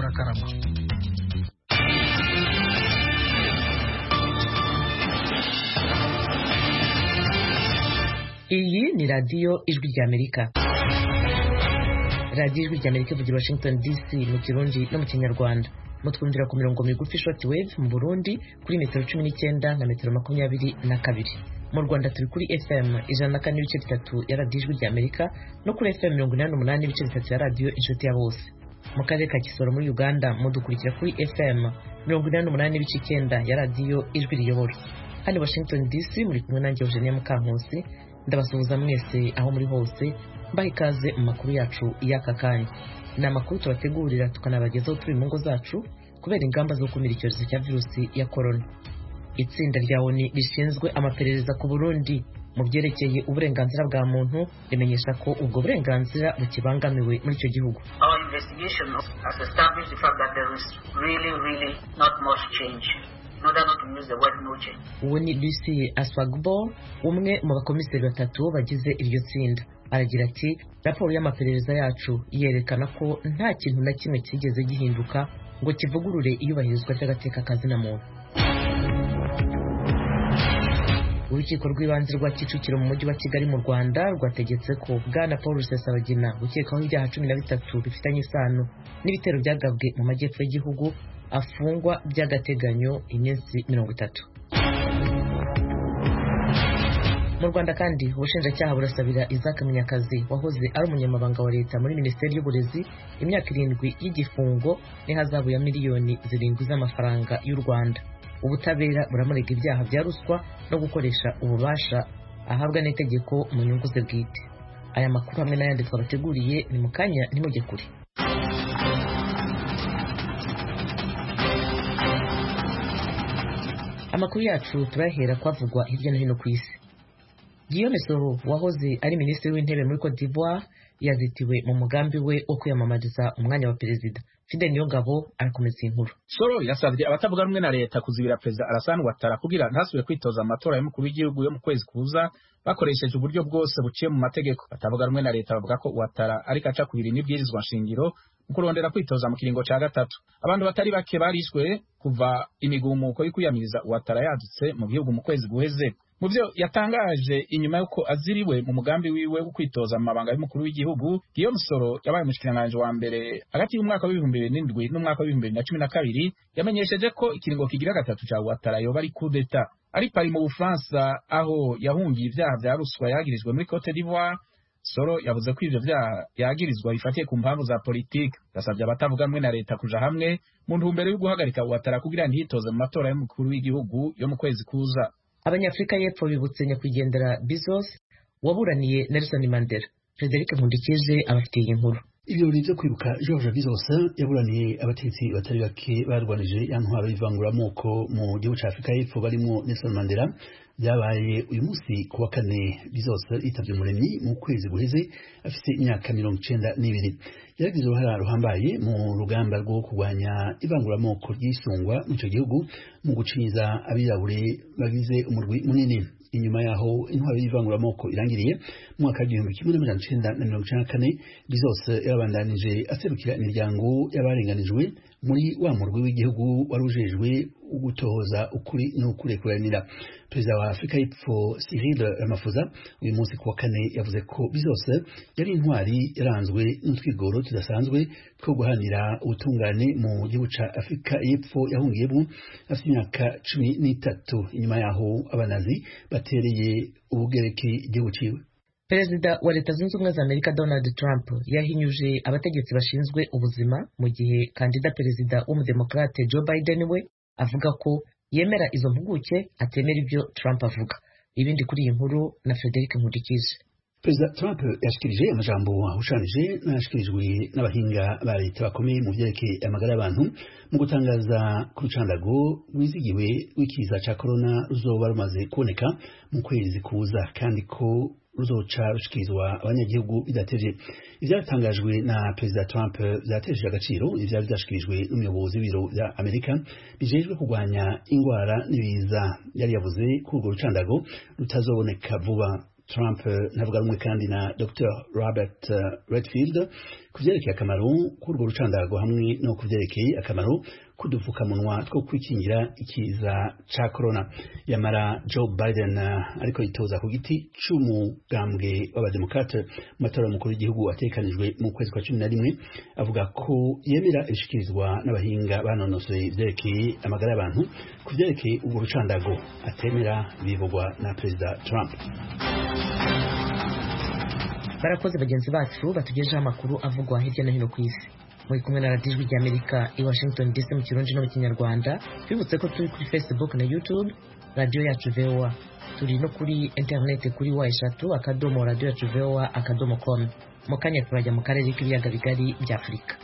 murakarama iyi ni radiyo ijwi ry'amerika radiyo ijwi ry'amerika ivugira washington dc mu kirundi no mu kinyarwanda mutwumvira ku mirongo migufi short wave mu burundi kuri metero cumi n'icyenda na metero makumyabiri na kabiri mu rwanda turi kuri fm ijana na kane n'ibice bitatu ya radiyo ijwi ry'amerika no kuri fm mirongo inani n'umunani n'ibice bitatu ya radiyo inshuti ya bose mu karere ka kisoro muri uganda mudukurikira kuri fm mirongo inani n'umunani n'ibice icyenda ya radiyo ijwi riyobora hano washington dc muri kumwe nanjye eugenia mukankusi ndabasuhuza mwese aho muri hose mbaha ikaze mu makuru yacu y'aka kanya ni amakuru tubategurira tukanabagezaho turi mu ngo zacu kubera ingamba zo gukumira icyorezo cya virusi ya korona itsinda rya oni rishinzwe amaperereza ku burundi mu byerekeye uburenganzira bwa muntu rimenyesha ko ubwo burenganzira bukibangamiwe muri icyo gihugu Our investigation has established the fact that there is really, really not much change. In order not to use the word no change. uwo ni lucy aswagbo umwe mu bakomiseri batatu bagize iryo tsinda aragira ati raporo y'amaperereza yacu yerekana ko nta kintu na kimwe cyigeze gihinduka ngo kivugurure iyubahirizwa ry'agateka kazina muntu urukiko rw'ibanze rwa kicukiro mu mujyi wa kigali mu rwanda rwategetse ko bwana paul rusesabagina ukekwaho ibyaha cumi na bitatu bifitanye isano n'ibitero byagabwe mu majyepfo y'igihugu afungwa by'agateganyo iminsi mirongo itatu mu rwanda kandi ubushinjacyaha burasabira isaac munyakazi wahoze ari umunyamabanga wa leta muri minisiteri y'uburezi imyaka irindwi y'igifungo n'ihazabu ya miliyoni zirindwi z'amafaranga y'u rwanda ubutabera buramurega ibyaha bya ruswa no gukoresha ububasha ahabwa n'itegeko mu nyungu ze bwite aya makuru hamwe n'ayandi twabateguriye ni mu kanya ntimujye kure amakuru yacu turahera kwavugwa hirya no hino ku isi Guillaume Soro wahoze ari minisitiri w'intebe muri Cote d'Ivoire yazitiwe mu mugambi we wo kwiyamamariza umwanya wa perezida Fidel Niyongabo arakomeza iyi nkuru soro yasabye abatavuga rumwe na leta kuzibira perezida Alassane Ouattara kugira ntasubire kwitoza amatora y'umukuru w'igihugu yo mu kwezi kuza bakoresheje uburyo bwose buciye mu mategeko batavuga rumwe na leta bavuga ko Ouattara ariko aca kubiri n'ibwirizwa nshingiro mu kurondera kwitoza mu kiringo ca gatatu abantu batari bake barishwe kuva imigumuko yo kwiyamiriza Ouattara yadutse mu gihugu mu kwezi guheze mu byo yatangaje inyuma y'uko aziriwe mu mugambi wiwe wo kwitoza mu mabanga y'umukuru w'igihugu Guillaume Soro yabaye umushikiranganji wa mbere hagati y'umwaka w'ibihumbi bibiri n'indwi n'umwaka w'ibihumbi bibiri na cumi na kabiri yamenyesheje ko ikiringo kigira gatatu ca Ouattara yoba ari coup d'etat ari pari mu Bufaransa aho yahungiye ivyaha vya ruswa yagirijwe muri Cote d'Ivoire Soro yavuze ko ivyo vyaha yagirizwa bifatiye ku mpamvu za politiki yasabye abatavuga rumwe na leta kuja hamwe mu ntumbero yo guhagarika Ouattara kugira ntiyitoze mu matora y'umukuru w'igihugu yo mu kwezi kuza abanyafurika y'epfo bibutse nyakwigendera Bezos waburaniye Nelson Mandela Frederic Nkundikije abafitiye iyi nkuru ibirori byo kwibuka George Bizos yaburaniye abategetsi batari bake barwanije ya ntwaro y'ivanguramoko mu gihugu cya Afurika y'Epfo barimo Nelson Mandela byabaye uyu munsi ku wa kane Bizos yitabye umuremyi mu kwezi guheze afite imyaka mirongo icenda n'ibiri yaragize uruhara ruhambaye mu rugamba rwo kurwanya ivanguramoko ry'isungwa mu icyo gihugu mu gucinyiza abirabure bagize umurwi munini inyuma yaho intwaro y'ivanguramoko irangiriye mu mwaka w'igihumbi kimwe n'amajana icenda na mirongo icenda na kane bizose yabandanije aserukira imiryango y'abarenganijwe muri wa murwi w'igihugu wari ujejwe gutohoza ukuri n'ukurekuranira perezida wa afurika y'epfo cyril ramaphosa uyu munsi ku wa kane yavuze ko bizose yari intwari yaranzwe n'utwigoro tudasanzwe two guharanira ubutungane mu gihugu ca afurika y'epfo yahungiyemo afite imyaka cumi n'itatu inyuma yaho abanazi batereye ubugereki igihugu ciwe perezida wa leta zunze ubumwe za amerika donald trump yahinyuje abategetsi bashinzwe ubuzima mu gihe kandida perezida w'umudemokrate joe biden we avuga ko yemera izo mpuguke atemera ibyo trump avuga ibindi kuri iyi nkuru na frederic nkundikije perezida trump yashikirije amajambo ahushanije n'ayashikirijwe n'abahinga ba leta bakomeye mu vyerekeye amagara y'abantu mu gutangaza ku rucandago rwizigiwe rw'ikiza ca korona ruzoba rumaze kuboneka mu kwezi kuza kandi ko ruzoca rushikirizwa abanyagihugu bidateje ivyatangajwe na perezida Trump vyateje agaciro ivyari vyashikirijwe n'umuyobozi w'ibiro vya Amerika bijejwe kurwanya ingwara n'ibiza yari yavuze ko urwo rucandago rutazoboneka vuba Trump ntavuga rumwe kandi na Dr Robert Redfield ku vyerekeye akamaro k'urwo rucandago hamwe no ku vyerekeye akamaro k'udupfukamunwa two kwikingira ikiza ca corona yamara Joe Biden ariko yitoza ku giti c'umugambwe w'abademokrate mu matora y'umukuru w'igihugu ategekanijwe mu kwezi kwa cumi na rimwe avuga ko yemera ibishikirizwa n'abahinga banonosoye ivyerekeye amagara y'abantu ku vyerekeye urwo rucandago atemera bivugwa na perezida Trump barakoze bagenzi bacu batugejeho amakuru avugwa hirya no hino ku isi muri kumwe na radiyo ijwi ry'amerika i washington dc mu kirundi no mu kinyarwanda twibutse ko turi kuri facebook na youtube radiyo yacu voa turi no kuri interineti kuri wa eshatu akadomo radiyo yacu voa akadomo com mu kanya turajya mu karere k'ibiyaga bigari bya afurika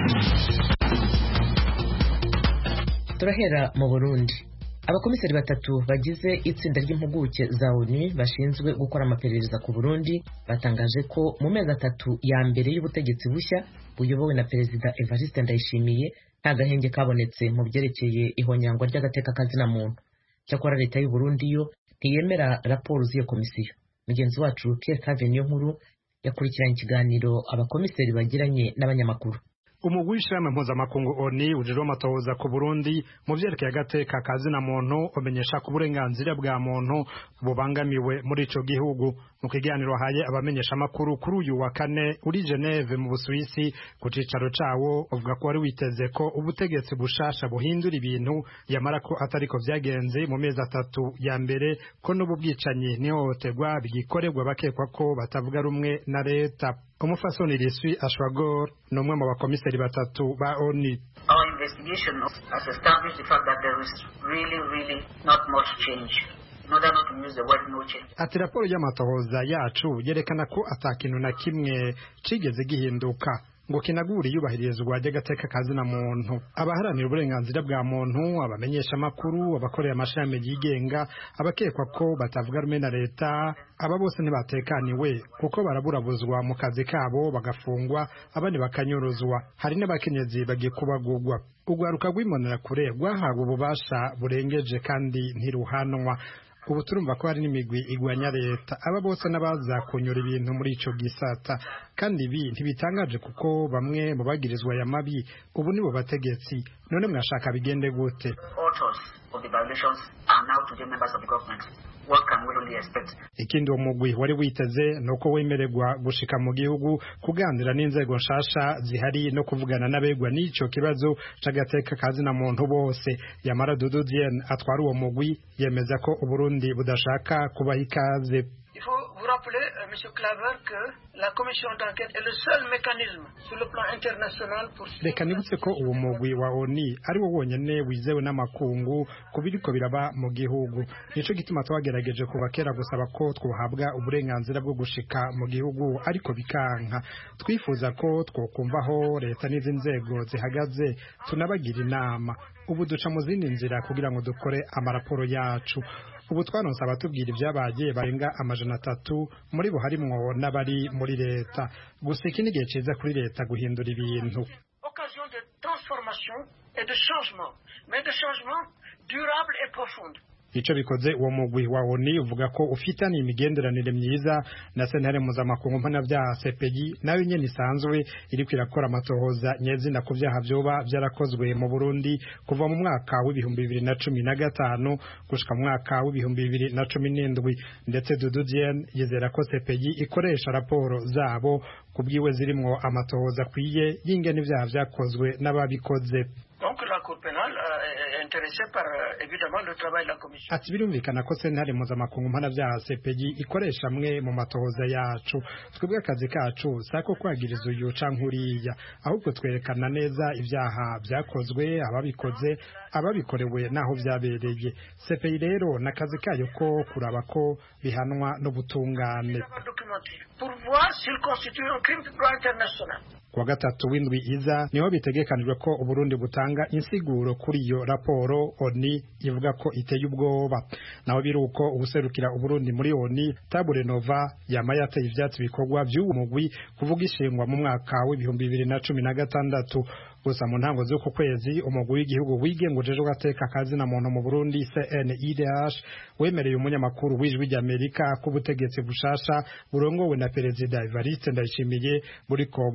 turahera mu burundi abakomiseri batatu bagize itsinda ry'impuguke za onu bashinzwe gukora amaperereza ku burundi batangaje ko mu mezi atatu ya mbere y'ubutegetsi bushya buyobowe na perezida evariste ndayishimiye nta gahenge kabonetse mu byerekeye ihonyangwa ry'agateka kazina muntu cyakora leta y'u Burundi yo ntiyemera raporo z'iyo komisiyo mugenzi wacu Pierre Cave niyo nkuru yakurikiranye ikiganiro abakomiseri bagiranye n'abanyamakuru umugwi w'ishirahamwe mpuzamakungu oni ujejwe amatohoza ku burundi mu vyerekeye agateka kazina muntu umenyesha ko uburenganzira bwa muntu bubangamiwe muri ico gihugu mu kiganiro haye abamenyesha amakuru kuri uyu wa kane uri geneve mu busuwisi ku cicaro cawo uvuga ko wari witeze ko ubutegetsi bushasha buhindura ibintu yamara ko atariko vyagenze mu mezi atatu ya mbere ko n'ubu bwicanyi n'ihohoterwa bigikorerwa bakekwa ko batavuga rumwe na leta umufasoni riswi ashwagor ni umwe mu bakomiseri batatu ba oni Our investigation has established the fact that there is really, really not much change. In order not to use the word no change. ati raporo y'amatohoza yacu yerekana ko ata kintu na kimwe cigeze gihinduka ngo kinagure iyubahirizwa ry'agateka kazina muntu abaharanira uburenganzira bwa muntu abamenyesha amakuru abakorera amashami yigenga abakekwa ko batavuga rumwe na leta aba bose ntibatekaniwe kuko baraburabuzwa mu kazi kabo bagafungwa abandi bakanyuruzwa hari n'abakenyezi bagiye kubagurwa urwaruka rw'imbonerakure rwahawe ububasha burengeje kandi ntiruhanwa ubu turumva ko hari n'imigwi igwanya leta aba bose n'abaza kunyura ibintu muri ico gisata kandi ibi ntibitangaje kuko bamwe mu bagirizwa aya mabi ubu nibo bategetsi none mwashaka bigende gute Authors of the violations are now today members of the government. What can we really expect? ikindi uwo mugwi wari witeze ni uko wemererwa gushika mu gihugu kuganira n'inzego nshasha zihari no kuvugana n'abegwa n'ico kibazo c'agateka kazina muntu bose yamara dudu diene atwara uwo mugwi yemeza ko uburundi budashaka kubaha ikaze Il faut vous rappeler, euh, M. Claver, que la commission d'enquête est le seul mécanisme sur le plan international pour reka nibutse ko uwo mugwi wa oni ari wo wonyene wizewe n'amakungu ku biriko biraba mu gihugu nico gituma twagerageje kuva kera gusaba ko twohabwa uburenganzira bwo gushika mu gihugu ariko bikanka twifuza ko twokumvaho leta n'izi nzego zihagaze tunabagira inama ubu duca mu zindi nzira kugira ngo dukore amaraporo yacu ubu twaronse abatubwira ibyabaye barenga amajana atatu muri bo harimwo n'abari muri leta gusa iki ni igihe ciza kuri leta guhindura ibintu occasion de transformation et de changement, mais de changement durable et profond. ico bikoze uwo mugwi wa oni uvuga ko ufitaniye imigenderanire myiza na sentare mpuzamakungu mpanavyaha CPI nayo nyene isanzwe iriko irakora amatohoza nyezina ku vyaha vyoba vyarakozwe mu Burundi kuva mu mwaka w'ibihumbi bibiri na cumi na gatanu gushika mu mwaka w'ibihumbi bibiri na cumi n'indwi ndetse Dudu Diene yizera ko CPI ikoresha raporo zabo kubwiwe zirimwo amatohoza akwiye y'ingene ivyaha vyakozwe n'ababikoze Donc la Cour pénale euh, est intéressée par euh, évidemment le travail de la commission. ati birumvikana ko sentare mpuzamakungu mpanavyaha CPI ikoresha amwe mu matohoza yacu twebwe akazi kacu sako kwagiriza uyu canke uriya ahubwo twerekana neza ivyaha vyakozwe ababikoze ababikorewe n'aho vyabereye CPI rero n'akazi kayo ko kuraba ko bihanwa n'ubutungane Documenté pour voir s'il constitue un crime de droit international. kuwa gatatu w'indwi iza niho bitegekanijwe ko uburundi butanga insiguro kuri iyo raporo oni ivuga ko iteye ubwoba naho biri uko ubuserukira uburundi muri oni tabure nova yama yateye ivyatsi bikorwa vy'uwo mugwi kuvuga ishingwa mu mwaka w'ibihumbi bibiri na cumi na gatandatu gusa mu ntango z'uku kwezi umugwi w'igihugu wigenga ujejwe gateka kazina muntu mu burundi cnidh wemereye umunyamakuru w'ijwi ry'amerika ko ubutegetsi bushasha burongowe na perezida evariste ndayishimiye buriko burasubiza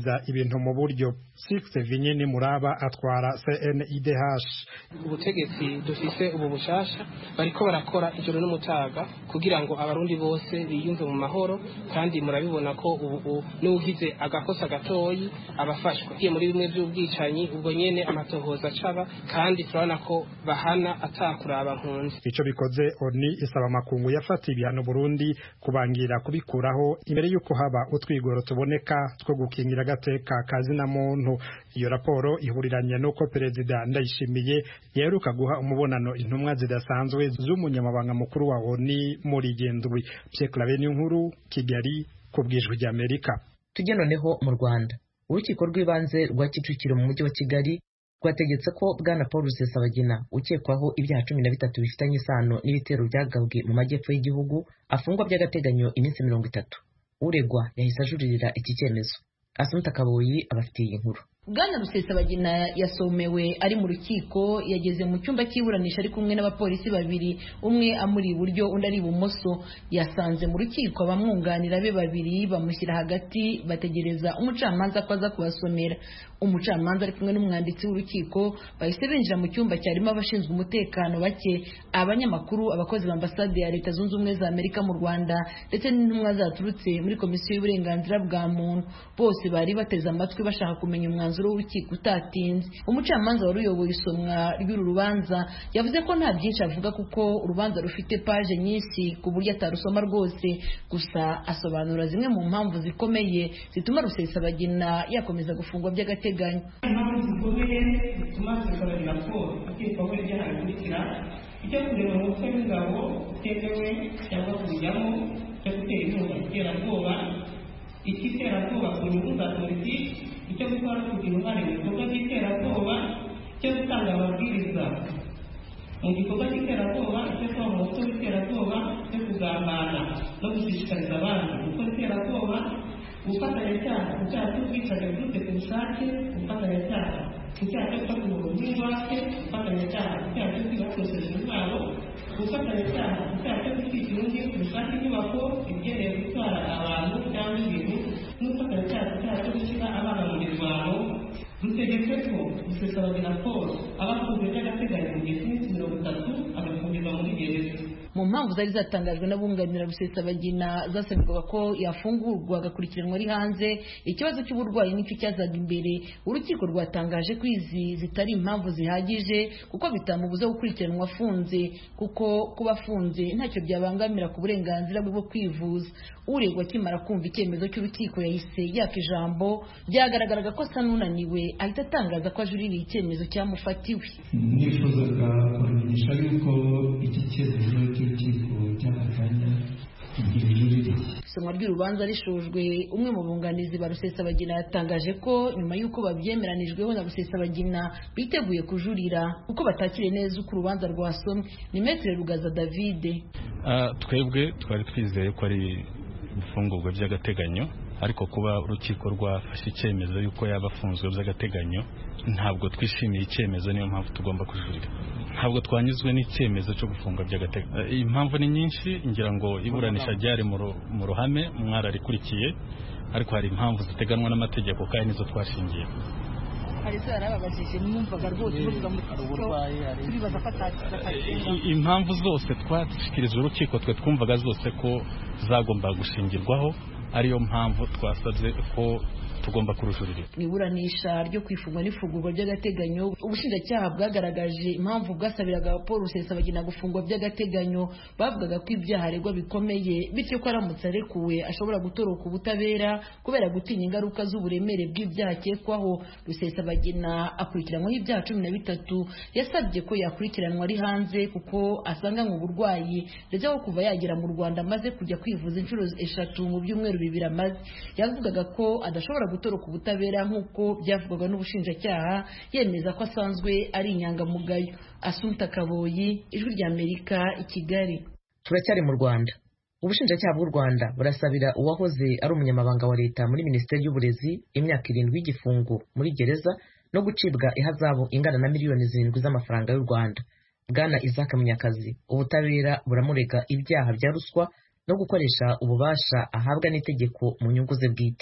gusubiza ibintu mu buryo six vinyini muraba atwara cnidh ubutegetsi dufise ubu bushasha bariko barakora ijoro n'umutaga kugira ngo abarundi bose biyumve mu mahoro kandi murabibona ko ubu n'ugize agakosa gatoyi abafashwa kiye muri bimwe by'ubwicanyi ubwo nyene amatohoza acaba kandi turabona ko bahana atakuraba nkunzi ico bikoze oni isaba amakungu yafata ibihano Burundi kubangira kubikuraho imbere y'uko haba utwigoro tuboneka two gukingira agateka kazina muntu iyo raporo ihuriranye n'uko perezida ndayishimiye yaheruka guha umubonano intumwa zidasanzwe z'umunyamabanga mukuru wa oni muri gendwi Pierre Claver nkuru Kigali ku bwijwi ry'Amerika tujye noneho mu Rwanda urukiko rw'ibanze rwa Kicukiro mu mujyi wa Kigali rwategetse ko bwana paul rusesabagina ukekwaho ibyaha cumi na bitatu bifitanye isano n'ibitero byagabwe mu majyepfo y'igihugu afungwa by'agateganyo iminsi mirongo itatu uregwa yahise ajuririra iki cyemezo asumta kaboyi abafitiye iyi nkuru bwana rusesabagina yasomewe ari mu rukiko yageze mu cyumba cy'iburanisha ari kumwe n'abapolisi babiri umwe amuri iburyo undi ari ibumoso yasanze mu rukiko abamwunganira be babiri bamushyira hagati bategereza umucamanza ko aza kubasomera umucamanza ari kumwe n'umwanditsi w'urukiko bahise binjira mu cyumba cyarimo abashinzwe umutekano bake abanyamakuru abakozi ba ambasade ya leta zunze ubumwe za amerika mu rwanda ndetse n'intumwa zaturutse muri komisiyo y'uburenganzira bwa muntu bose bari bateze amatwi bashaka kumenya umwanzuro w'urukiko utatinze umucamanza wari uyoboye isomwa ry'uru rubanza yavuze ko nta byinshi avuga kuko urubanza rufite paje nyinshi ku buryo atarusoma rwose gusa asobanura zimwe mu mpamvu zikomeye zituma rusesabagina yakomeza gufungwa by'agateganyo impamvu zikomeye zituma rusesabagina paul akekwaho ibyaha bikurikira icyo kureba umutwe w'ingabo utemewe cyangwa kubijyamo cyo gutera inkunga iterabwoba icy'iterabwoba ku nyungu za politiki icyo gukora no kugira uruhare mu bikorwa by'iterabwoba icyo gutanga amabwiriza mu gikorwa cy'iterabwoba icyo kuba mu mutwe w'iterabwoba cyo kugambana no gushishikariza abandi gukora iterabwoba ubufatanyacyaha ku cyaha cy'ubwicanyi buturutse ku bushake ubufatanyacyaha ku cyaha cyo gufata umuntu nk'ingwate ubufatanyacyaha ku cyaha cyo kwiba hakoreshejwe intwaro ubufatanyacyaha ku cyaha cyo gutwikira undi ku bushake inyubako igenewe gutwara abantu cyangwa ibintu n'ubufatanyacyaha ku cyaha cyo gushyira abana mu mirwano rutegetse ko rusesabagina paul aba afunzwe by'agateganyo mu gihe cy'iminsi mirongo itatu agafungirwa muri gereza mu mpamvu zari zatangajwe n'abunganira rusesabagina zasabirwaga ko yafungurwa agakurikiranwa ari hanze ikibazo cy'uburwayi nicyo cyazaga imbere urukiko rwatangaje ko izi zitari impamvu zihagije kuko bitamubuza gukurikiranwa afunze kuko kuba afunze ntacyo byabangamira ku burenganzira bwe bwo kwivuza uregwa akimara kumva icyemezo cy'urukiko yahise yaka ijambo byagaragaraga ko asa n'unaniwe ahita atangaza ko ajuririye icyemezo cyamufatiwe nifuzaga kubamenyesha yuko iki cyemezo cy'urukiko cy'akaganya isomwa ry'urubanza rishojwe umwe mu bunganizi ba rusesabagina yatangaje ko nyuma y'uko babyemeranijweho na rusesabagina biteguye kujurira kuko batakiriye neza uko urubanza rwasomwe ni metere rugaza davide twebwe twari twizeye ko ari ifungurwa by'agateganyo ariko kuba urukiko rwafashe icyemezo y'uko yaba afunzwe by'agateganyo ntabwo twishimiye icyemezo niyo mpamvu tugomba kujurira ntabwo twanyuzwe n'icyemezo cyo gufunga by'agateganyo impamvu ni nyinshi ngira ngo iburanisha ryari mu ruhame mwararikurikiye ariko hari impamvu ziteganwa n'amategeko kandi nizo twashingiye hari se yarababajije mwumvaga rwose muvuga mu turibaza ko impamvu zose twashyikirijwe urukiko twe twumvaga zose ko zagomba gushingirwaho ariyo mpamvu twasabye ko tugomba kurujurira mu iburanisha ryo kwifungwa n'ifungurwa by'agateganyo ubushinjacyaha bwagaragaje impamvu bwasabiraga paul rusesabagina gufungwa by'agateganyo bavugaga ko ibyaha aregwa bikomeye bityo ko aramutse arekuwe ashobora gutoroka ubutabera kubera gutinya ingaruka z'uburemere bw'ibyaha akekwaho rusesabagina akurikiranyweho ibyaha cumi na bitatu yasabye ko yakurikiranwa ari hanze kuko asanganywe uburwayi ndetse ko kuva yagera mu rwanda amaze kujya kwivuza inshuro eshatu mu byumweru bibiri amaze yavugaga ko adashobora gutoroka ubutabera nk'uko byavugwaga n'ubushinjacyaha yemeza ko asanzwe ari inyangamugayo asunta kaboyi ijwi ry'amerika i kigali turacyari mu rwanda ubushinjacyaha bw'u rwanda burasabira uwahoze ari umunyamabanga wa leta muri minisiteri y'uburezi imyaka irindwi y'igifungo muri gereza no gucibwa ihazabu ingana na miliyoni zirindwi z'amafaranga y'u rwanda bwana isaac munyakazi ubutabera buramurega ibyaha bya ruswa no gukoresha ububasha ahabwa n'itegeko mu nyungu ze bwite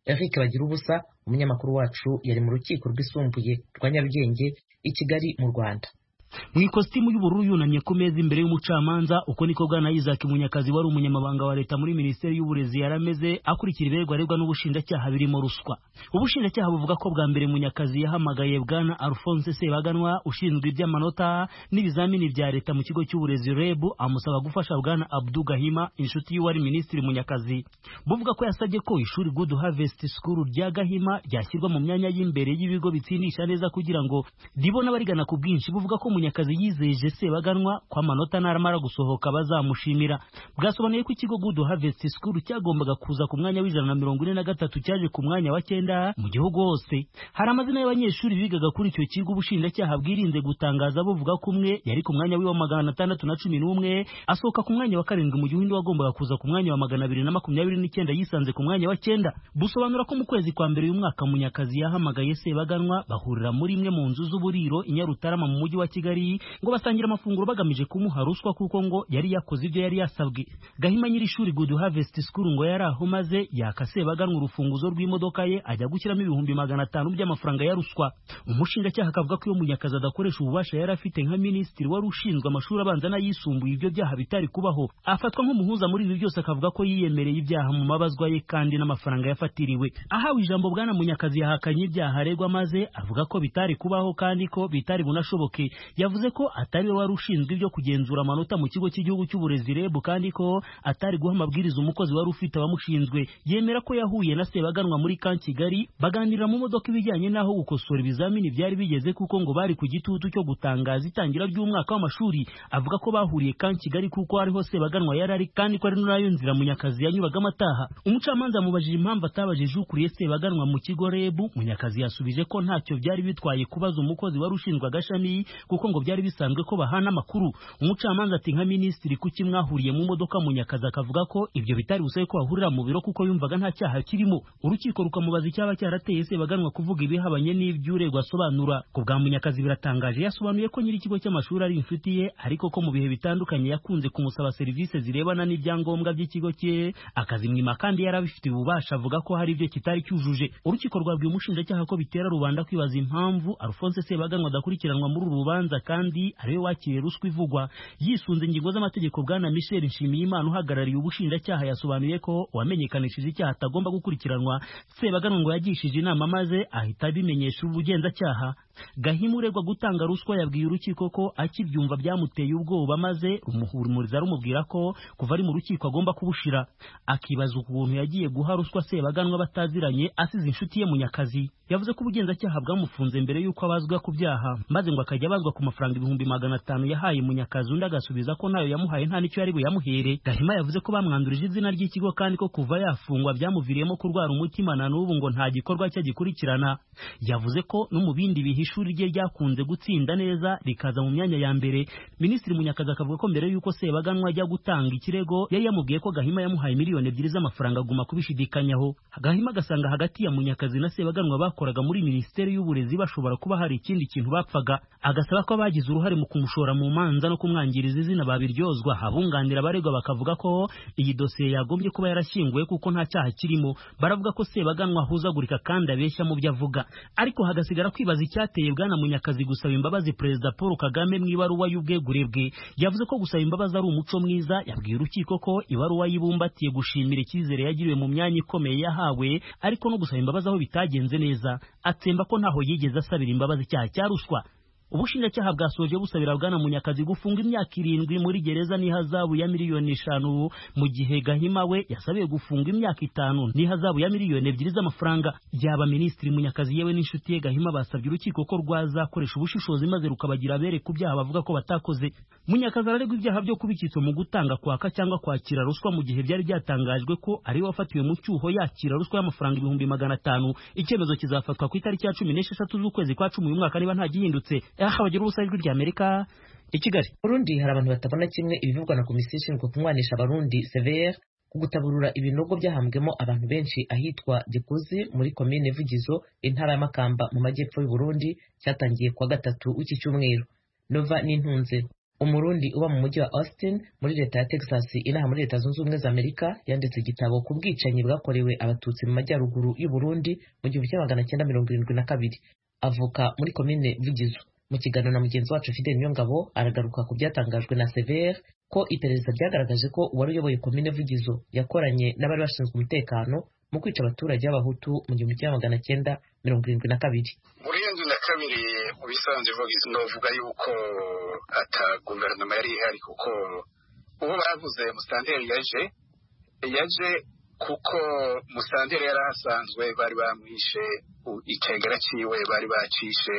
eric bagira ubusa umunyamakuru wacu yari mu rukiko rwisumbuye rwa nyarugenge i kigali mu rwanda mu ikositimu y'ubururu yunamye ku meza imbere y'umucamanza uko niko bwana Isaac Munyakazi wari umunyamabanga wa leta muri minisiteri y'uburezi yarameze akurikira ibirego aregwa n'ubushinjacyaha birimo ruswa ubushinjacyaha buvuga ko bwa mbere Munyakazi yahamagaye bwana Alphonse Sebaganwa ushinzwe iby'amanota n'ibizamini bya leta mu kigo cy'uburezi REB amusaba gufasha bwana Abdou Gahima inshuti y'uwari minisitiri Munyakazi buvuga ko yasabye ko ishuri Good Harvest School rya Gahima ryashyirwa mu myanya y'imbere y'ibigo bitsindisha neza kugira ngo ribone abarigana ku bwinshi buvuga ko Munyakazi yizeje Sebaganwa ko amanota naramara gusohoka bazamushimira bwasobanuye ko ikigo Good Harvest School cyagombaga kuza ku mwanya w'ijana na mirongo ine na gatatu cyaje ku mwanya wa cyenda mu gihugu hose hari amazina y'abanyeshuri bigaga kuri icyo kigo ubushinjacyaha bwirinze gutangaza buvuga ko umwe yari ku mwanya w'iwa magana atandatu na cumi n'umwe asohoka ku mwanya wa karindwi mu gihe undi wagombaga kuza ku mwanya wa magana abiri na makumyabiri n'icyenda yisanze ku mwanya wa cyenda busobanura ko mu kwezi kwa mbere uyu mwaka Munyakazi yahamagaye Sebaganwa bahurira muri imwe mu nzu z'uburiro i Nyarutarama mu mujyi wa Kigali ngo basangira amafunguro bagamije kumuha ruswa kuko ngo yari yakoze ibyo yari yasabwe Gahima nyiri ishuri Good Harvest School ngo yari aho maze yaka Sebaganwa urufunguzo rw'imodoka ye ajya gushyiramo ibihumbi magana atanu by'amafaranga ya ruswa umushinjacyaha akavuga ko iyo Munyakazi adakoresha ububasha yari afite nka minisitiri wari ushinzwe amashuri abanza n'ayisumbuye ibyo byaha bitari kubaho afatwa nk'umuhuza muri ibi byose akavuga ko yiyemereye ibyaha mu mabazwa ye kandi n'amafaranga yafatiriwe ahawe ijambo bwana Munyakazi yahakanye ibyaha aregwa maze avuga ko bitari kubaho kandi ko bitari bunashoboke yavuze ko atari we wari ushinzwe ibyo kugenzura amanota mu kigo cy'igihugu cy'uburezi REB kandi ko atari guha amabwiriza umukozi wari ufite abamushinzwe yemera ko yahuye na Sebaganwa muri kan Kigali baganira mu modoka ibijyanye n'aho gukosora ibizamini byari bigeze kuko ngo bari ku gitutu cyo gutangaza itangira ry'umwaka w'amashuri avuga ko bahuriye kan Kigali kuko ariho Sebaganwa yari ari kandi ko ari nayo nzira Munyakazi yanyuragamo ataha umucamanza yamubajije impamvu atabajije ukuriye Sebaganwa mu kigo REB Munyakazi yasubije ko ntacyo byari bitwaye kubaza umukozi wari ushinzwe agashami kuko ngo byari bisanzwe ko bahana amakuru umucamanza ati nka minisitiri kuki mwahuriye mu modoka Munyakazi akavuga ko ibyo bitari busabe ko bahurira mu biro kuko yumvaga nta cyaha kirimo urukiko rukamubaza icyaba cyarateye Sebaganwa kuvuga ibihabanye n'iby'uregwa asobanura ku bwa Munyakazi biratangaje yasobanuye ko nyiri ikigo cy'amashuri ari inshuti ye ariko ko mu bihe bitandukanye yakunze kumusaba serivisi zirebana n'ibyangombwa by'ikigo cye akazimwima kandi yari abifitiye ububasha avuga ko hari ibyo kitari cyujuje urukiko rwabwiye umushinjacyaha ko bitera rubanda kwibaza impamvu Alphonse Sebaganwa adakurikiranwa muri uru rubanza kandi ariwe wakiriye ruswa ivugwa yisunze ingingo z'amategeko bwana Michel Nshimiyimana uhagarariye ubushinjacyaha yasobanuye ko uwamenyekanishije icyaha atagomba gukurikiranwa Sebaganwa ngo yagishije inama maze ahita abimenyesha ubugenzacyaha Gahima uregwa gutanga ruswa yabwiye urukiko ko akibyumva byamuteye ubwoba maze rumuhumuriza rumubwira ko kuva ari mu rukiko agomba kubushira akibaza ukuntu yagiye guha ruswa Sebaganwa bataziranye asize inshuti ye Munyakazi yavuze ko ubugenzacyaha bwamufunze mbere y'uko abazwa ku byaha maze ngo akajya abazwa ku mafaranga ibihumbi magana atanu yahaye Munyakazi undi agasubiza ko nayo yamuhaye nta n'icyo yari buyamuhere Gahima yavuze ko bamwandurije izina ry'ikigo kandi ko kuva yafungwa byamuviriyemo kurwara umutima na n'ubu ngo nta gikorwa cye gikurikirana yavuze ko no mu bindi bihe ishuri rye ryakunze gutsinda neza rikaza mu myanya ya mbere minisitiri Munyakazi akavuga ko mbere y'uko Sebaganwa ajya gutanga ikirego yari yamubwiye ko Gahima yamuhaye miliyoni ebyiri z'amafaranga aguma kubishidikanyaho Gahima agasanga hagati ya Munyakazi na Sebaganwa bakoraga muri minisiteri y'uburezi bashobora kuba hari ikindi kintu bapfaga agasaba ko abagize uruhare mu kumushora mu manza no kumwangiriza izina babiryozwa abunganira abaregwa bakavuga ko iyi dosiye yagombye kuba yarashyinguwe kuko nta cyaha kirimo baravuga ko Sebaganwa ahuzagurika kandi abeshya mu byo avuga ariko hagasigara kwibaza icyateye bwana Munyakazi gusaba imbabazi perezida Paul Kagame mu ibaruwa y'ubwegure bwe yavuze ko gusaba imbabazi ari umuco mwiza yabwiye urukiko ko ibaruwa yibumbatiye gushimira icyizere yagiriwe mu myanya ikomeye yahawe ariko no gusaba imbabazi aho bitagenze neza atsemba ko ntaho yigeze asabira imbabazi icyaha cya ruswa ubushinjacyaha bwasoje busabira bwana Munyakazi gufunga imyaka irindwi muri gereza n'ihazabu ya miliyoni eshanu mu gihe Gahima we yasabiye gufunga imyaka itanu n'ihazabu ya miliyoni ebyiri z'amafaranga yaba minisitiri Munyakazi yewe n'inshuti ye Gahima basabye urukiko ko rwazakoresha ubushishozi maze rukabagira abere ku byaha bavuga ko batakoze Munyakazi araregwa ibyaha byo kubikitsa mu gutanga kwaka cyangwa kwakira ruswa mu gihe byari byatangajwe ko ari we wafatiwe mu cyuho yakira ruswa y'amafaranga ibihumbi magana atanu icyemezo kizafatwa ku itariki ya cumi n'esheshatu z'ukwezi kwa cumi uyu mwaka niba nta gihindutse aha bagira ubusa ijwi ry'Amerika i Kigali Burundi hari abantu batabona kimwe ibivugwa na komisiyo ishinzwe kunywanisha abarundi CVR ku gutaburura ibinogo byahambwemo abantu benshi ahitwa Gikuzi muri komine Vugizo intara ya Makamba mu majyepfo y'u Burundi cyatangiye kuwa gatatu w'iki cyumweru Nova n'intunze umurundi uba mu mujyi wa austin muri leta ya texas inaha muri leta zunze ubumwe za amerika yanditse igitabo ku bwicanyi bwakorewe abatutsi mu majyaruguru y'u burundi mu gihumbi kimwe magana cyenda mirongo irindwi na kabiri avuka muri komine vugizo mu kiganiro na mugenzi wacu fidel niyongabo aragaruka ku byatangajwe na severe ko iperereza ryagaragaje ko uwari uyoboye komine vugizo yakoranye n'abari bashinzwe umutekano mu kwica abaturage b'abahutu mu gihumbi kimwe magana cyenda mirongo irindwi na kabiri muri irindwi na kabiri mu bisanzwe vugizo novuga yuko ata guverinoma yari ihari kuko uwo bavuze musitanteri yaje yaje kuko musitanteri yari ahasanzwe bari bamwishe icegera ciwe bari bacishe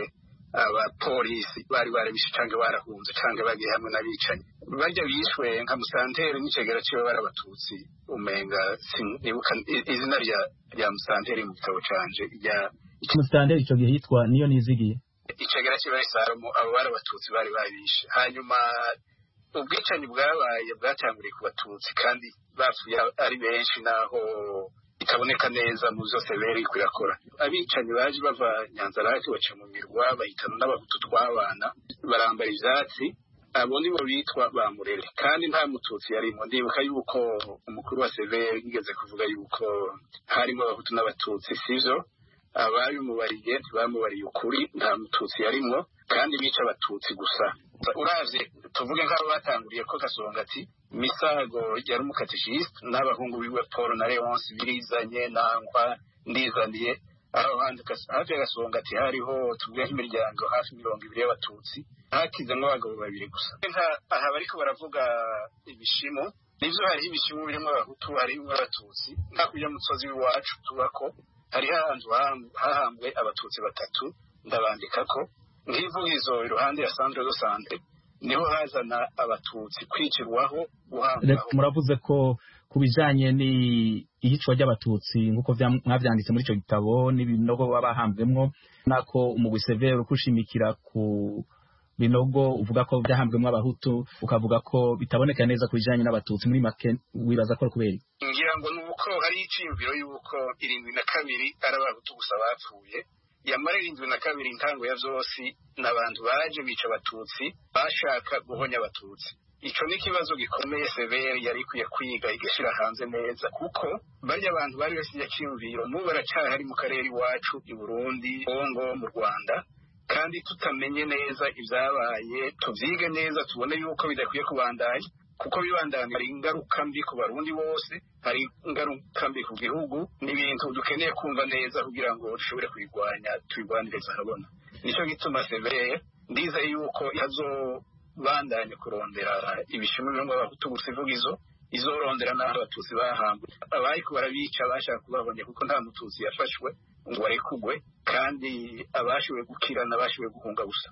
abapolisi bari barabishe cyangwa barahunze cyangwa bagiye hamwe n'abicanyi bajya bishwe nka musanteri n'icegera ciwe bari abatutsi umenga sinibuka izina rya rya musanteri mu gitabo canje rya musitanteri icyo gihe yitwa niyo nizigiye icegera ciwe ari salomo abo bari abatutsi bari babishe hanyuma ubwicanyi bwabaye bwatanguriye ku batutsi kandi bapfuye ari benshi naho bitaboneka neza mu byose beri kurakora abicanyi baje bava nyanzarake baca mu mirwa bahitana n'abahutu twabana barambara ivyatsi abo nibo bitwa bamurere kandi nta mututsi yarimo ndibuka yuko umukuru wa severi yigeze kuvuga yuko harimo abahutu n'abatutsi sivyo ababimubariye ntibamubariye ukuri nta mututsi yarimwo kandi bica abatutsi gusa uravye tuvuge nk'abo batanguriye ko gasonga ati misago yari umukatishiste n'abahungu biwe paul na leonce birizanye nangwa ndizaniye aho hafi ya gasonga ati hariho tuvuge nk'imiryango hafi mirongo ibiri y'abatutsi hakizemo abagabo babiri gusa aha bariko baravuga ibishimo nivyo hariho ibishimo birimwo abahutu harimwo abatutsi hakurya musozi w'iwacu tubako hariho ahantu hahambwe abatutsi batatu ndabandikako nk'ivugizo iruhande ya centre de sante niho hazana abatutsi kwicirwaho guhambwaho muravuze ko ku bijanye n'iyicwa ry'abatutsi nk'uko mwavyanditse muri ico gitabo n'ibinogo baba bahambwemwo nako umugwi severe ukushimikira ku binogo uvuga ko vyahambwemwo abahutu ukavuga ko bitaboneka neza ku bijanye n'abatutsi muri make wibaza ko kubera ngira ngo ni uko hari iciyumviro y'uko irindwi na kabiri ari abahutu gusa bapfuye yamara irindwi na kabiri intango ya vyose n'abantu baje bica abatutsi bashaka guhonya abatutsi ico ni ikibazo gikomeye severe yari ikwiye kwiga igashira hanze neza kuko barya abantu bari basize cyiyumviro n'ubu baracahari mu karere iwacu i burundi kongo mu rwanda kandi tutamenye neza ibyabaye tuvyige neza tubone yuko bidakwiye kubandanya kuko bibandanya hari ingaruka mbi ku barundi bose hari ingaruka mbi ku gihugu ni ibintu dukeneye kumva neza kugira ngo dushobore kubirwanya tubirwaniriza ahabona nicyo gituma severe ndizeye yuko ihazobandanya kurondera ibishimo bimwe abahutu gusa ivugizo izorondera n'aho abatutsi bahambwe abariko barabica bashaka kubahonya kuko nta mututsi yafashwe ngo barekugwe kandi abashoboye gukira n'abashoboye guhunga gusa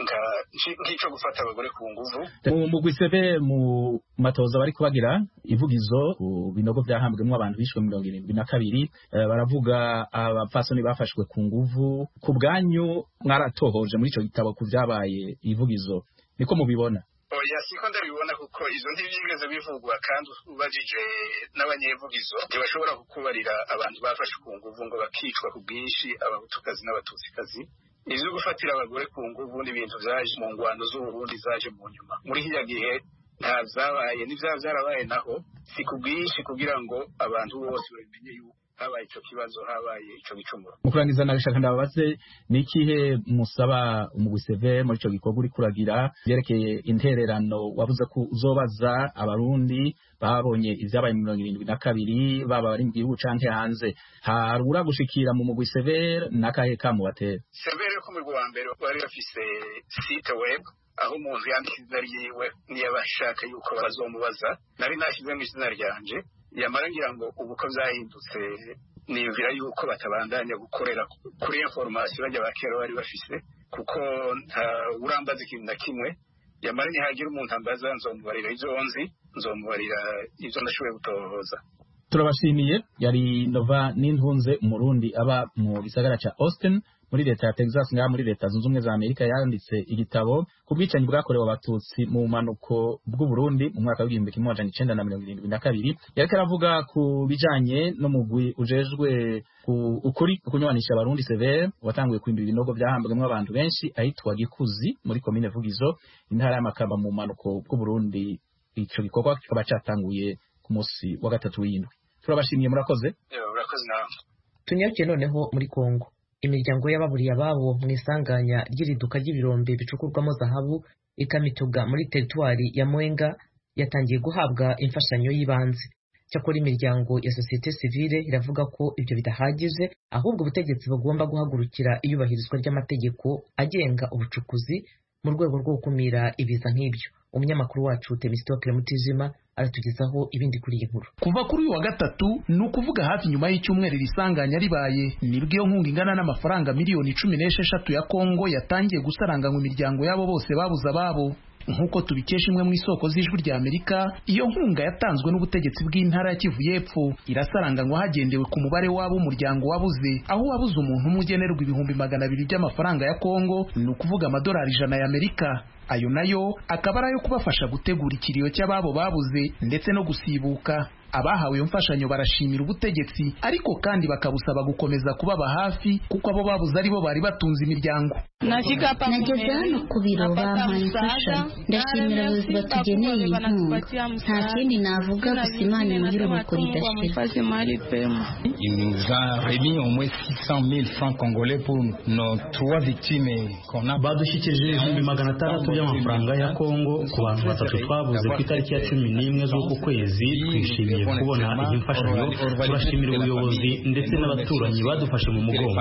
nk'ico gufata abagore ku nguvu mu gwisebe mu matoza bari kubagira ivugizo ku binogo vyahambwemwo abantu bishwe mirongo irindwi na kabiri baravuga abapfasoni bafashwe ku nguvu ku bwanyu mwaratohoje muri ico gitabo ku vyabaye ivugizo niko mubibona oya siko ndabibona kuko izo ntibyigeze bivugwa kandi ubajije n'abanyevugizo ntibashobora kukubarira abantu bafashe ku nguvu ngo bakicwa ku bwinshi abahutukazi n'abatutsikazi ivyo gufatira abagore ku nguvu n'ibintu vyaje mu ngwano z'uburundi zaje mu nyuma muri hirya gihe nta vyabaye n'ivyaba vyarabaye naho si ku bwinshi kugira ngo abantu bose babimenye yuko habaye ico kibazo habaye ico gicumuro mu kurangiza nabishaka ndababaze ni ikihe musaba umugwi seve muri ico gikorwa uri kuragira vyerekeye intererano wavuze ko uzobaza abarundi babonye ivyabaye mu mirongo irindwi na kabiri baba bari mu gihugu canke hanze harura gushikira mu mugwi severe n'akahe kamu batera severe ko mu wa mbere bari bafise site web aho umuntu yandika izina ryiwe niba ashaka yuko bazomubaza nari nashyizemo izina ryanje yamara ngira ngo ubu ko byahindutse niyumvira yuko batabandanya gukorera kuri informasiyo bajya ba kera bari bafise kuko nta urambaza ikintu na kimwe yamara nihagira umuntu ambaza nzomubarira ibyo nzi nzomubarira ibyo ndashoboye gutohoza turabashimiye yari nova n'intunze umurundi aba mu gisagara ca austin muri leta ya Texas ngaha muri leta zunze ubumwe za Amerika yanditse igitabo ku bwicanyi bwakorewe abatutsi mu manuko bw'u Burundi mu mwaka w'igihumbi kimwe amajana icenda na mirongo irindwi na kabiri yariko aravuga ku bijanye n'umugwi ujejwe ku ukuri kunywanisha abarundi severe watanguye kwimba ibinogo vyahambwemwo abantu benshi ahitwa Gikuzi muri komine Vugizo intara y'Amakamba mu manuko bw'u Burundi ico gikorwa kikaba catanguye ku musi wa gatatu w'indwi turabashimiye murakoze urakoze nawe tunyarukiye noneho muri Kongo imiryango y'ababuriye ababo mu isanganya ry'iriduka ry'ibirombe bicukurwamo zahabu ikamituga muri teritwari ya Mwenga yatangiye guhabwa imfashanyo y'ibanze cyakora imiryango ya sosiyete sivile iravuga ko ibyo bidahagije ahubwo ubutegetsi bugomba guhagurukira iyubahirizwa ry'amategeko agenga ubucukuzi mu rwego rwo gukumira ibiza nk'ibyo umunyamakuru wacu Temistokle Mutijima aratugezaho ibindi kuri iyi nkuru kuva kuri uyu wa gatatu ni ukuvuga hafi nyuma y'icyumweru iri sanganya ribaye nibwo iyo nkunga ingana n'amafaranga miliyoni cumi n'esheshatu ya kongo yatangiye gusaranganywa imiryango y'abo bose babuze ababo nk'uko tubikesha imwe mu isoko z'ijwi rya amerika iyo nkunga yatanzwe n'ubutegetsi bw'intara ya kivu y'epfo irasaranganywa hagendewe ku mubare w'abo umuryango wabuze aho wabuze umuntu umwe ugenerwa ibihumbi magana abiri by'amafaranga ya kongo ni ukuvuga amadolari ijana y'amerika ayo nayo akaba ari ayo kubafasha gutegura ikiriyo cy'ababo babuze ndetse no gusibuka abahawe iyo mfashanyo barashimira ubutegetsi ariko kandi bakabusaba gukomeza kubaba hafi kuko abo babuze ari bo bari batunze imiryango nageze hano ku biro bampaye imfashanyo ndashimira abayobozi batugeneye iyi nkunga nta kindi navuga gusa imana imuhira uruko ridashira Il nous a remis au moins 600 000 francs congolais pour nos trois victimes qu'on a. badushyikirije ibihumbi magana atandatu by'amafaranga ya kongo ku bantu batatu twabuze ku itariki ya cumi n'imwe z'uku kwezi twishimiye kubona iyi mfashanyo turashimira ubuyobozi ndetse n'abaturanyi badufashe mu mugongo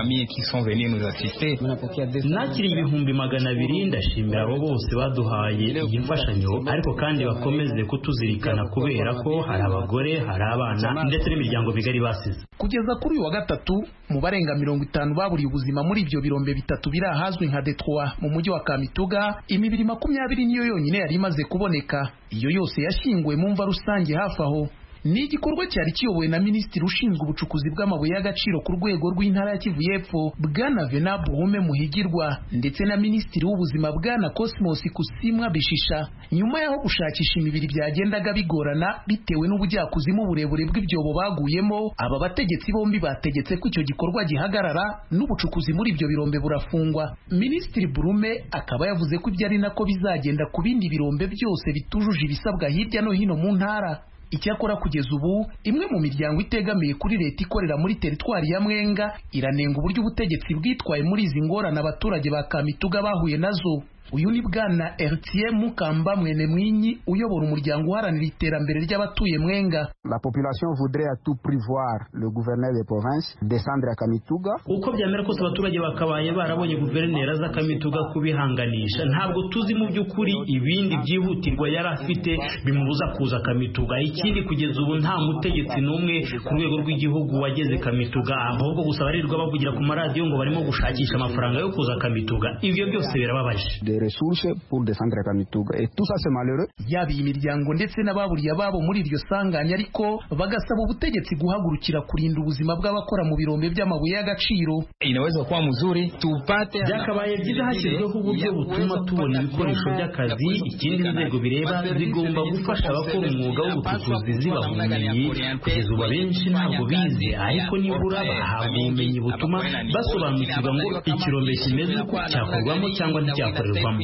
nakiriye ibihumbi magana abiri ndashimira abo bose baduhaye iyi mfashanyo ariko kandi bakomeze kutuzirikana kubera ko hari abagore hari abana ndetse n'imiryango bigari basize kugeza kuri uyu wa gatatu mu barenga mirongo itanu baburiye ubuzima muri ibyo birombe bitatu biri ahazwi nka Detroit mu mujyi wa Kamituga imibiri makumyabiri niyo yonyine yari imaze kuboneka iyo yose yashyinguwe mu mva rusange hafi aho ni igikorwa cyari kiyobowe na minisitiri ushinzwe ubucukuzi bw'amabuye y'agaciro ku rwego rw'intara ya Kivu y'Epfo bwana Venab Buhume Muhigirwa ndetse na minisitiri w'ubuzima bwana Cosmos Kusimwa Bishisha nyuma y'aho gushakisha imibiri byagendaga bigorana bitewe n'ubujyakuzimu burebure bw'ibyobo baguyemo aba bategetsi bombi bategetse ko icyo gikorwa gihagarara n'ubucukuzi muri ibyo birombe burafungwa minisitiri Burume akaba yavuze ko ibyo ari nako bizagenda ku bindi birombe byose bitujuje ibisabwa hirya no hino mu ntara icyakora kugeza ubu imwe mu miryango itegamiye kuri leta ikorera muri teritwari ya mwenga iranenga uburyo ubutegetsi bwitwaye muri izi ngorane abaturage ba kamituga bahuye nazo uyu ni bwana Ertie Mukamba mwene mwinyi uyobora umuryango uharanira iterambere ry'abatuye mwenga la population voudrait à tout prix voir le gouverneur de province descendre à Kamituga uko byamera kose abaturage bakabaye barabonye guverineri aza Kamituga kubihanganisha ntabwo tuzi mu by'ukuri ibindi byihutirwa yari afite bimubuza kuza Kamituga ikindi kugeza ubu nta mutegetsi n'umwe ku rwego rw'igihugu wageze Kamituga ahubwo gusa barirwa bavugira ku maradiyo ngo barimo gushakisha amafaranga yo kuza Kamituga ibyo byose birababaje ressources pour descendre à Kamituga et tout ça c'est malheureux yaba iyi miryango ndetse n'ababuriye ababo muri iryo sanganya ariko bagasaba ubutegetsi guhagurukira kurinda ubuzima bw'abakora mu birombe by'amabuye y'agaciro inaweza kuwa mzuri tupate byakabaye byiza hashyizweho uburyo butuma tubona ibikoresho by'akazi ikindi inzego bireba zigomba gufasha abakora umwuga w'ubucukuzi zibaha ubumenyi kugeza ubu abenshi ntabwo bize ariko nibura bahabwa ubumenyi butuma basobanukirwa ngo ikirombe kimeze uko cyakorwamo cyangwa nticyakorerwamo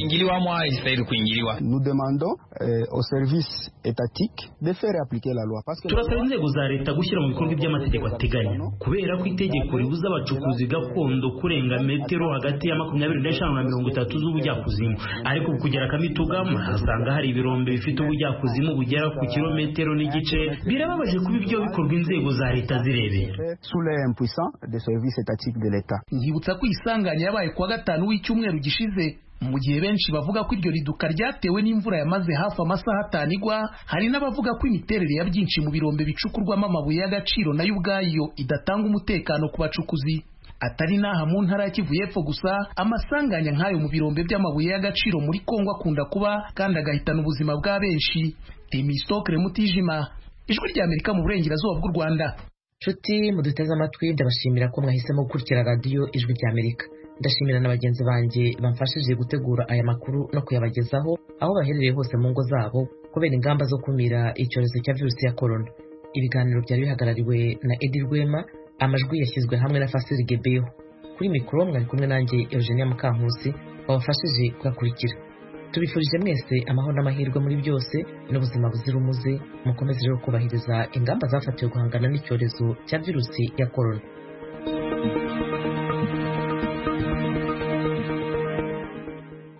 nous demandons euh, aux services étatiques de faire appliquer la loi parce que turasaba inzego za leta gushyira mu bikorwa iby'amategeko ateganya kubera ko itegeko ribuza abacukuzi gakondo kurenga metero hagati ya makumyabiri n'eshanu na mirongo itatu z'ubujyakuzimu ariko kugera kamituga murahasanga hari ibirombe bifite ubujyakuzimu bugera ku kilometero n'igice birababaje kuba ibyo bikorwa inzego za leta zirebera sous les impuissants des services étatiques de l'État nkibutsa ko isanganya yabaye kuwa gatanu w'icyumweru gishize mu gihe benshi bavuga ko iryo riduka ryatewe n'imvura yamaze hafi amasaha atanu igwa hari n'abavuga ko imiterere ya byinshi mu birombe bicukurwamo amabuye y'agaciro nayo ubwayo idatanga umutekano ku bacukuzi atari n'aha mu ntara ya Kivu y'Epfo gusa amasanganya nk'ayo mu birombe by'amabuye y'agaciro muri Kongo akunda kuba kandi agahitana ubuzima bwa benshi Temistokre Mutijima ijwi rya Amerika mu burengerazuba bw'u Rwanda nshuti muduteze amatwi ndabashimira ko mwahisemo gukurikira radiyo ijwi rya Amerika ndashimira na bagenzi banjye bamfashije gutegura aya makuru no kuyabagezaho aho baherereye hose mu ngo zabo kubera ingamba zo kumira icyorezo cya virusi ya korona ibiganiro byari bihagarariwe na edi rwema amajwi yashyizwe hamwe na fasiri gebeho kuri mikoro mwari kumwe nanjye eugenia mukankusi wabafashije kuyakurikira tubifurije mwese amahoro n'amahirwe muri byose n'ubuzima buzira umuze mukomeze rero kubahiriza ingamba zafatiwe guhangana n'icyorezo cya virusi ya korona